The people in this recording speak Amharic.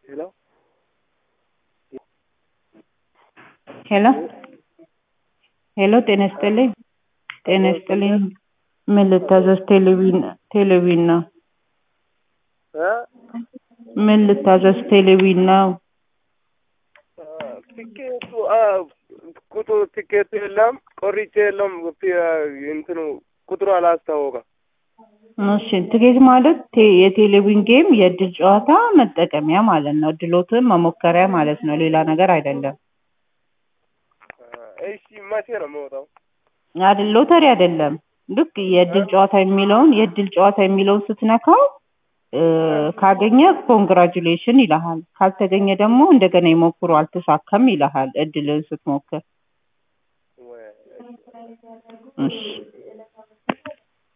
ሄሎ ሄሎ ሄሎ ጤና ይስጥልኝ ጤና ይስጥልኝ ምን ልታዘዝ ቴሌቪዥን ቴሌቪዥን ነው እ ምን ልታዘዝ ቴሌቪዥን ነው ቲኬቱ ቁጥሩ ቲኬቱ የለም ቆርጬ የለም እንትኑ ቁጥሩ አላስታወቀም። እሺ ትኬት ማለት ቴ- የቴሌቪዥን ጌም የእድል ጨዋታ መጠቀሚያ ማለት ነው። እድሎትን መሞከሪያ ማለት ነው። ሌላ ነገር አይደለም። እሺ መቼ ነው የምወጣው? አይደል ሎተሪ አይደለም። ልክ የእድል ጨዋታ የሚለውን የእድል ጨዋታ የሚለውን ስትነካው እ ካገኘ ኮንግራጁሌሽን ይልሃል። ካልተገኘ ደግሞ እንደገና ይሞክሩ አልተሳካም ይልሃል። እድልን ስትሞክር ወይ እሺ